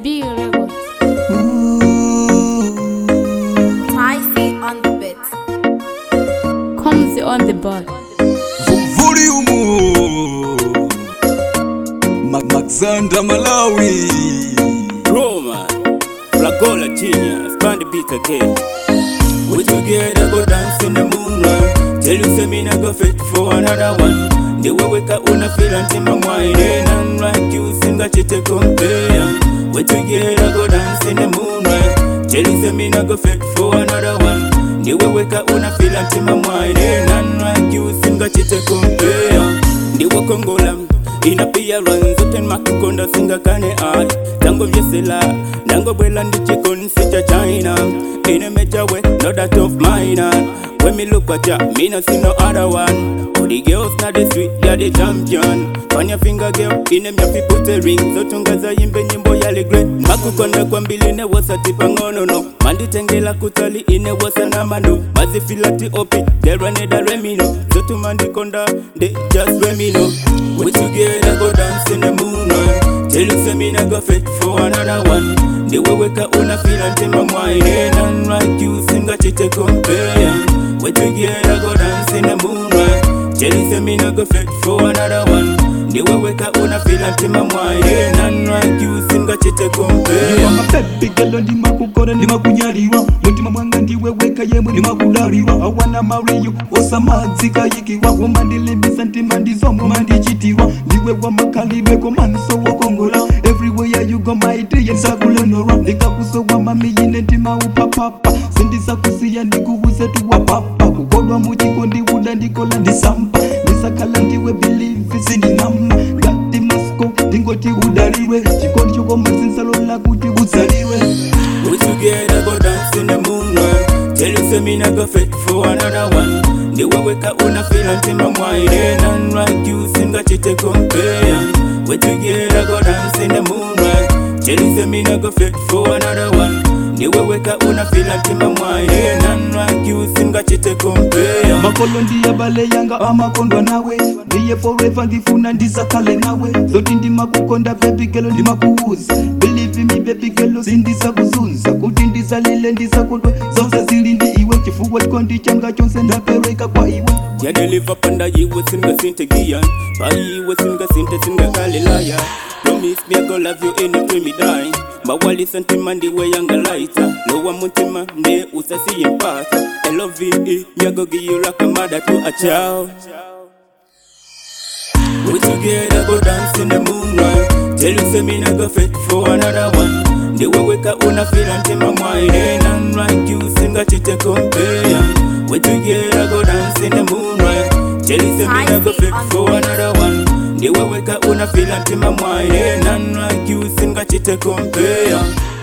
B record. Ticey on the beat. Comes on the bar. Volume Maxandra Malawi Roma, Flagola Genius, Band the beat again. We together go dance in the moonlight. Tell you say me not go fit for another one. The way we can una feel until my mind ain't none like you sing a chite compare. We together go dance in the moonlight. Tell you say me not go fit for another one. The way we can una feel until my mind ain't none like you sing a chite compare. The way Congola inappearance zote makukonda singakane art tango vyesela ndango bwela ndichikonsi cha china inemejawe no that of mine when me look at ya me no see no other one all the girls na the street ya the champion fanya finger girl ine myafi put a ring zotungaza yimbe nyimbo ya legre makukonda kwa mbili ne wasati pangonono manditengela kutali ine wasa na mano mazifilati opi deraneda remino zotu mandikonda they just let me know we together go dance in the moonlight tell you say me not go fit for another one the way we can una feel until my mind ain't none like you sing a chite compare we together go dance in the moonlight tell you say me not go fit for another one the way we can una feel until my mind ain't none like you sing a chite compare amapepigelo ndimakukora ndimakunyaliwa mutima mwanga ndiwe weka yemwe ndimakudaliwa awana mariyo osamadzikayikiwa umandilimbisa ntima ndizomwe mandichitiwa ndiwe wamakalibeko maniso wokongola everywhere you go my day nsakulenora ndikakusowa mamiyine ntima upapapa sindisakusiya ndikuwuse tuwapapa kukodwa muchiko ndiwuda ndikola ndisampa ndisakhala ndiwe bilivi sindinama ngati masko ndingoti udaliwe chikondi chokomazinsalola kuti udzaliwe We together go dance in the moonlight. Tell you say me not go fit for another one. The way we can una feel until my mind ain't none like you sing a chite compare. We together go dance in the moonlight. Tell you say me not go fit for another one. The way we can una feel until my mind ain't none like you sing a chite compare. makolo ndiyabale yanga amakondwa nawe ndiye forever ndifuna ndisakale nawe zoti ndimakukonda bebigelo ndimakuuza believe me bebigelo sindisakuzunza kuti ndisalile ndisakondwe zonse zili ndi iwe chifukwa chikondi changa chonse ndapereka kwa iwe yadeliva panda yiwe singa sinte giyan payiwe singa sinte singa galilaya promise me I go love you anytime me die mawali sentima ndiwe yanga laita lowa muntima nde usasiye mpata love me I go give you like a mother to a child we together go dance in the moonlight Tell you say me not go fit for another one The way we can una feel until my mind ain't none like you sing a chite compare We together go dance in the moonlight Tell you say me not go fit for another one The way we can una feel until my mind ain't none like you sing a chite compare